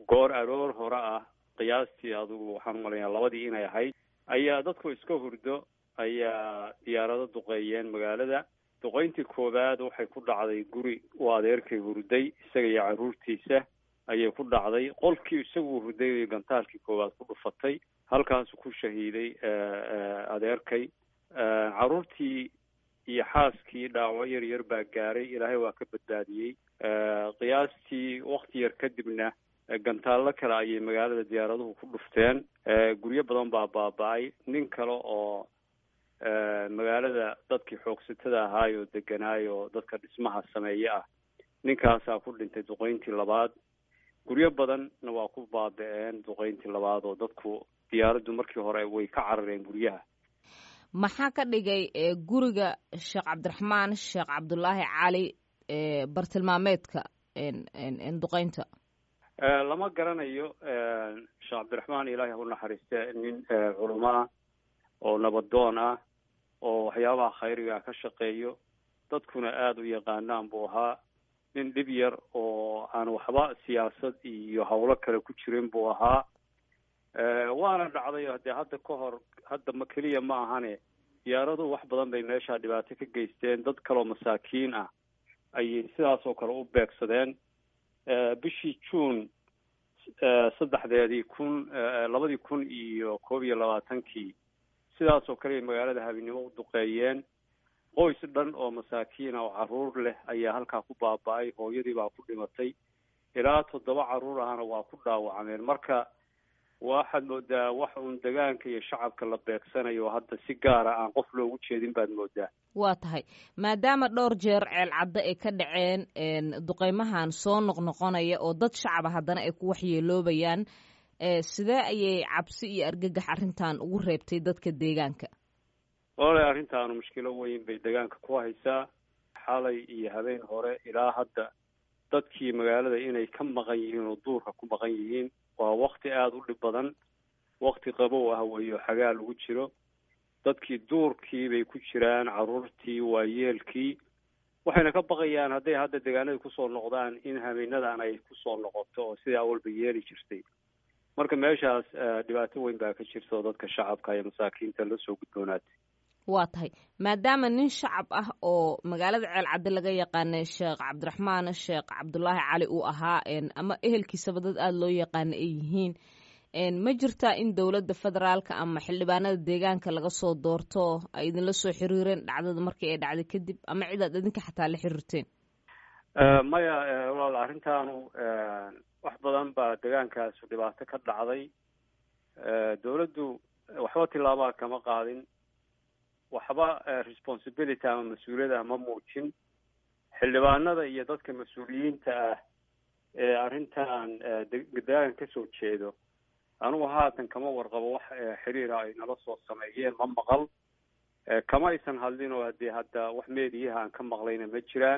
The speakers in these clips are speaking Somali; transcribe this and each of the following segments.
goor aroor hore ah qiyaastii adugu waxaan umalayaa labadii inay ahayd ayaa dadku iska hurdo ayaa diyaarado duqeeyeen magaalada duqeyntii koowaad waxay ku dhacday guri uu adeerkay hurday isaga iyo carruurtiisa ayay ku dhacday qolkii isagu hurday gantaalkii koowaad ku dhufatay halkaasu ku shahiiday adeerkay carruurtii iyo xaaskii dhaawaco yar yar baa gaaray ilaahay waa ka badbaadiyey qiyaastii wakti yar kadibna gantaallo kale ayay magaalada diyaaraduhu ku dhufteen guryo badan baa baaba-ay nin kale oo magaalada dadkii xoogsatada ahaay oo deganaay oo dadka dhismaha sameeye ah ninkaasaa ku dhintay duqeyntii labaad guryo badanna waa ku baaba-een duqeyntii labaad oo dadku diyaaraddu markii hore way ka carareen guryaha maxaa ka dhigay guriga sheekh cabdiraxmaan sheekh cabdulaahi cali bartilmaameedka duqeynta lama garanayo sheekh cabdiraxmaan ilaahi ha u naxariiste nin culamo ah oo nabadoon ah oo waxyaabaha khayriga ka shaqeeyo dadkuna aada u yaqaanaan buu ahaa nin dhib yar oo aan waxba siyaasad iyo howlo kale ku jirin buu ahaa waana dhacday dee hadda ka hor hadda ma keliya ma ahane diyaaraduhu wax badan bay meeshaa dhibaato ka geysteen dad kaloo masaakiin ah ayay sidaas oo kale u beegsadeen bishii juun saddexdeedii kun labadii kun iyo koob iyo labaatankii sidaas oo kale ay magaalada habeenimo u duqeeyeen qoys dhan oo masaakiin ah oo carruur leh ayaa halkaa ku baaba-ay hooyadii baa ku dhimatay ilaa toddoba carruur ahna waa ku dhaawacmeen marka waxaad moodaa wax uun degaanka iyo shacabka la beegsanayo hadda si gaara aan qof loogu jeedin baad moodaa waa tahay maadaama dhowr jeer ceel caddo ay ka dhaceen duqeymahan soo noqnoqonaya oo dad shacaba haddana ay ku waxyeeloobayaan sidee ayay cabsi iyo argagax arrintan ugu reebtay dadka deegaanka walahi arrintaanu mushkilo weyn bay deegaanka ku haysaa xalay iyo habeen hore ilaa hadda dadkii magaalada inay ka maqan yihiin oo duurka ku maqan yihiin waa wakti aada u dhib badan wakti qabow ah weeyo xagaa lagu jiro dadkii duurkii bay ku jiraan carruurtii waayeelkii waxayna ka baqayaan hadday hadda deegaanada kusoo noqdaan in habeenadan ay kusoo noqoto oo sidai awalba yeeli jirtay marka meeshaas dhibaato weyn baa ka jirta oo dadka shacabka iyo masaakiinta la soo gudboonaatay waa tahay maadaama nin shacab ah oo magaalada ceel cadde laga yaqaanay sheekh cabdiraxmaan sheekh cabdulaahi cali uu ahaa ama ehelkiisaba dad aada loo yaqaana ay yihiin ma jirtaa in dowladda federaalka ama xildhibaanada deegaanka laga soo doorto ay idinla soo xiriireen dhacdada markii ay dhacday kadib ama cidaad idinka xataa la xiriirteen maya walaal arrintaanu wax badan baa deegaankaasu dhibaato ka dhacday dowladdu waxba tillaabaa kama qaadin waxba responsibility ama mas-uuliyad ah ma muujin xildhibaanada iyo dadka mas-uuliyiinta ah ee arrintan deegaanka kasoo jeedo anugu haatan kama warqabo wax xiriira ay nala soo sameeyeen ma maqal kama aysan hadlin oo hadee hadda wax meediyaha aan ka maqlayna ma jiraan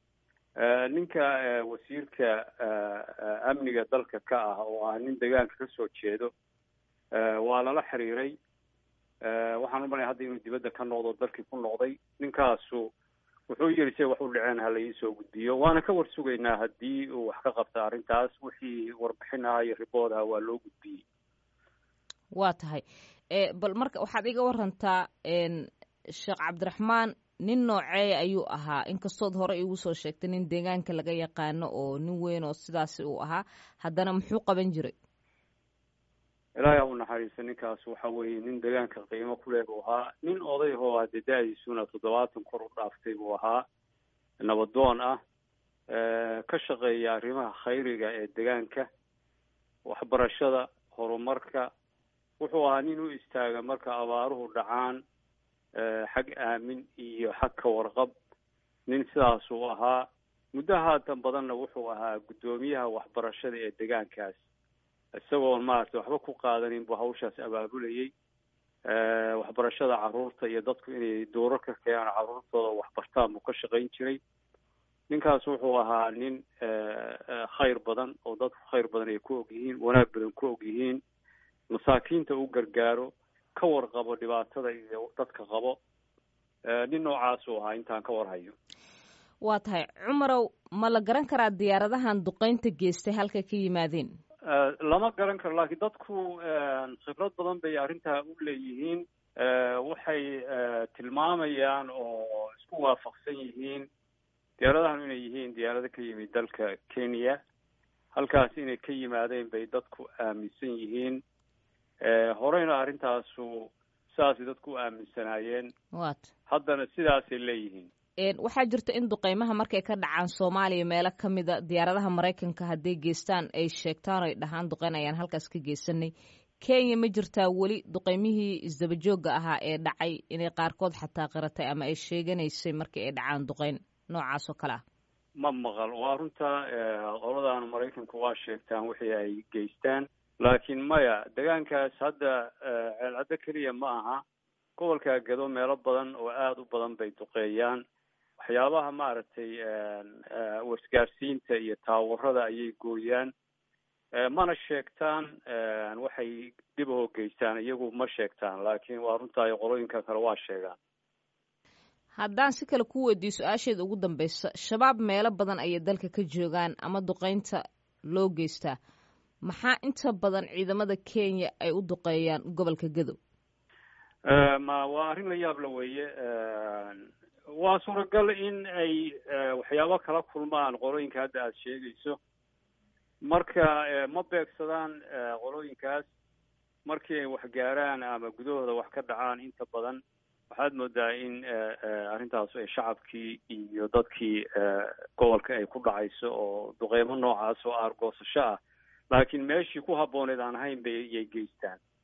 ninka wasiirka amniga dalka ka ah oo ah nin deegaanka kasoo jeedo waa lala xiriiray waxaan u malaya hadda inuu dibadda ka noqdo dalkii ku noqday ninkaasu wuxuu yiri se wax u dhaceen hala iisoo gudbiyo waana ka war sugaynaa haddii uu wax ka qabta arrintaas wixii warbixin aha iyo ribood aha waa loo gudbiyey waa tahay bal marka waxaad iga warantaa sheekh cabdiraxmaan nin nooceeya ayuu ahaa inkastood hore igu soo sheegtay nin deegaanka laga yaqaano oo nin weyn oo sidaasi uu ahaa haddana muxuu qaban jiray ilaahay ha u naxariiso ninkaas waxa weeye nin deegaanka qiimo ku leh buu ahaa nin oday oo hadee da-diisuna toddobaatan kor u dhaaftay buu ahaa nabadoon ah ka shaqeeya arrimaha khayriga ee deegaanka waxbarashada horumarka wuxuu ahaa nin u istaaga marka abaaruhu dhacaan xag aamin iyo xag ka warqab nin sidaasuu ahaa muddo haatan badanna wuxuu ahaa guddoomiyaha waxbarashada ee deegaankaas isagoon maaragtay waxba ku qaadanin buu hawshaas abaabulayay waxbarashada carruurta iyo dadku inay dowro ka keenaan carruurtooda waxbartaan buu ka shaqayn jiray ninkaas wuxuu ahaa nin khayr badan oo dadku khayr badan ay ku og yihiin wanaag badan ku og yihiin masaakiinta u gargaaro ka warqabo dhibaatada iyo dadka qabo nin noocaasuu ahaa intaan ka warhayo waa tahay cumarow ma la garan karaa diyaaradahan duqeynta geystay halka ka yimaadeen lama garan karo laakiin dadku khibrad badan bay arrintaa u leeyihiin waxay tilmaamayaan oo isku waafaqsan yihiin diyaaradahan inay yihiin diyaarado ka yimid dalka kenya halkaas inay ka yimaadeen bay dadku aaminsan yihiin horeyna arrintaasu sidaasay dadku u aaminsanaayeen wat haddana sidaasay leeyihiin waxaa jirta in duqeymaha markay ka dhacaan soomaaliya meelo ka mida diyaaradaha maraykanka hadday geystaan ay sheegtaan ay dhahaan duqeyn ayaan halkaas ka geysanay kenya ma jirtaa weli duqeymihii isdabajooga ahaa ee dhacay inay qaarkood xataa qiratay ama ay sheeganaysay markii ay dhacaan duqeyn noocaas oo kale ah ma maqal waa runta qoladaana maraykanku waa sheegtaan wixii ay geystaan laakiin maya degaankaas hadda ceelcaddo keliya ma aha gobolka gado meelo badan oo aada u badan bay duqeeyaan waxyaabaha maaragtay wasgaarsiinta iyo taawarada ayay gooyaan mana sheegtaan waxay dib u geystaan iyagu ma sheegtaan laakiin waa runtaay qolooyinka kale waa sheegaan haddaan si kale ku weydiiyo su-aasheeda ugu dambeysa shabaab meelo badan ayay dalka ka joogaan ama duqeynta loo geystaa maxaa inta badan ciidamada kenya ay u duqeeyaan gobolka gadow ma waa arrin la yaab la weeye waa suuragal in ay waxyaabo kala kulmaan qolooyinka hadda aada sheegayso marka ma beegsadaan qolooyinkaas markii ay wax gaaraan ama gudahooda wax ka dhacaan inta badan waxaad moodaa in arrintaas ay shacabkii iyo dadkii gobolka ay ku dhacayso oo duqeymo noocaas oo aargoosasho ah laakiin meeshii ku habbooneed aan ahayn bay yay geystaan